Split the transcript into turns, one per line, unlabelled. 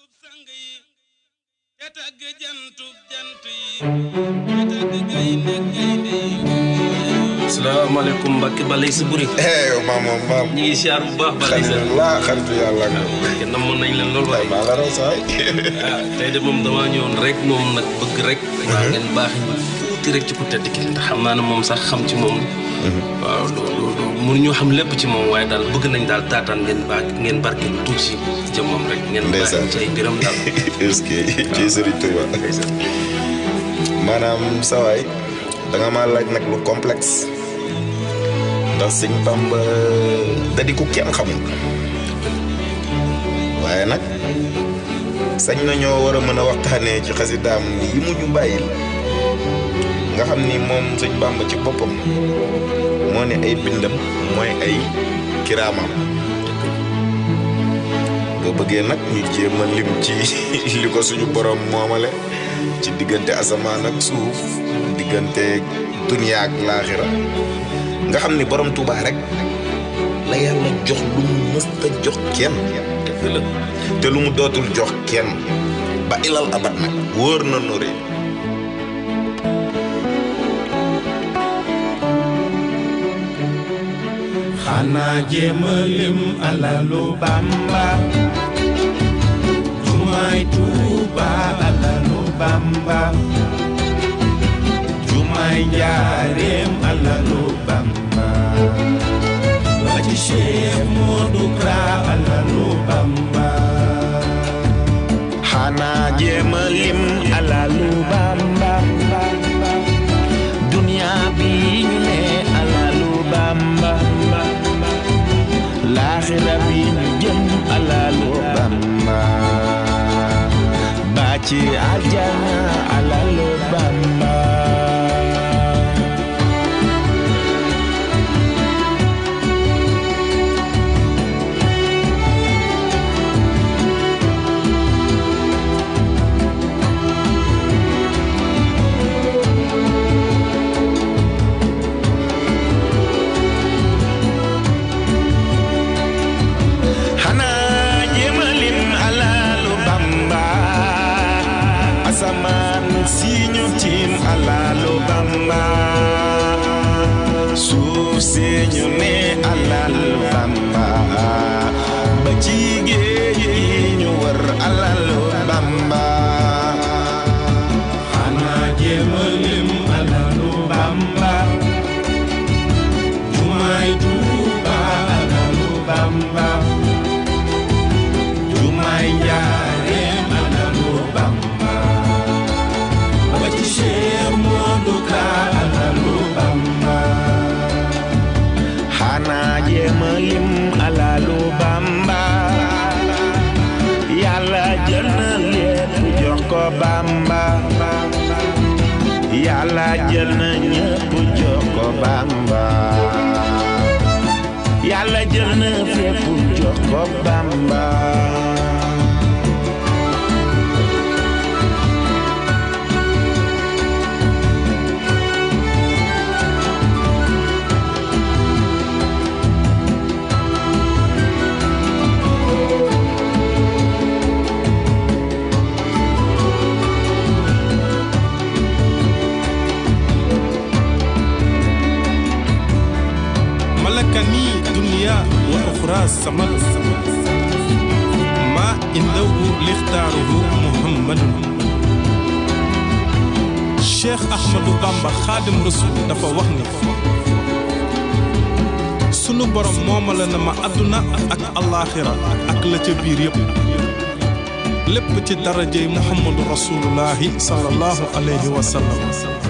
sang yi te tagg jantub jant yi te tagg gaynde gaynde yi
salaamaaleykum Mbacke Balay si buri
eh maam moom maam.
ñu ngi siyaar bu baax Balay sa
alhamdulilah xaritu yàlla ak
Mbacke namoon nañ leen lool waaye
maa la raw saay.
ah tey de moom damaa ñëwoon rek moom nag bëgg rek waa ngeen baax ñu tuuti rek ci ku tedd ki ndax xam naa ne moom sax xam ci moom waaw loolu mënuñu xam lépp ci moom waaye daal bëgg nañ daal taataan ngeen baax ngeen barke lu tuuti ci jëmmam rek ngeen baax
Ndeysaan.
ci ay mbiram daal
est-ce que ci Serigne Touba. maanaam sawaay da nga maa laaj nag lu complexe. ndax sëñ Bamba da di ku kenn xamul. waaye nag sañ nañoo war a mën a waxtaanee ci xasidaam yi mu ñu bàyyil nga xam ni moom sëñ Bamba ci boppam moo ne ay bindam mooy ay kiraamam nga bëggee nag ñu jéem a lim ci li ko suñu borom moomale ci diggante asamaan ak suuf diggante duniya ak laaxira nga xam ni borom Tuubaa rek la yàlla jox lu mu mësta jox kenn dëgg la te lu mu dootul jox kenn ba ilal abat nag wóor na nori
xanaa jéema lim alalu bamba jumaay tuuba alalu bamba jumaay njaareem alalu bamba ba ci Cheikh Modou Kra alalu bamba
xanaa jéema lim alalu bamba
dunia bi ñu ne alalu bamba laaxira bi ñu jëm alalu bamba ba ci aljana alalu bamba xanaa jéemalim alalu bamba asamaan si ñu tiim alalu bamba suuf si ñu ne alalu bamba ba ci géej yi ñu wër alalu bamba xanaa jéemalim alalu bamba jumaay tuuba alalu bamba jumaay njaareem alalu bamba ba ci Cheikh Modou Ka alalu bamba xanaa jéema lim alalu bamba yàlla jël na lépp jox ko bamba yàlla jël na ñëpp jox ko bamba yàlla jël na fépp jox ko bamba
ملكني دنيا وأخرى سمت ما عنده لاختاره محمد Cheikh Ahmadou Bamba Xaadim Rasul dafa wax ni sunu borom moomale na ma àdduna ak allaaxira ak la ca biir yépp lépp ci darajey Muhammadu Rasulullahi sallallahu alayhi wa sallam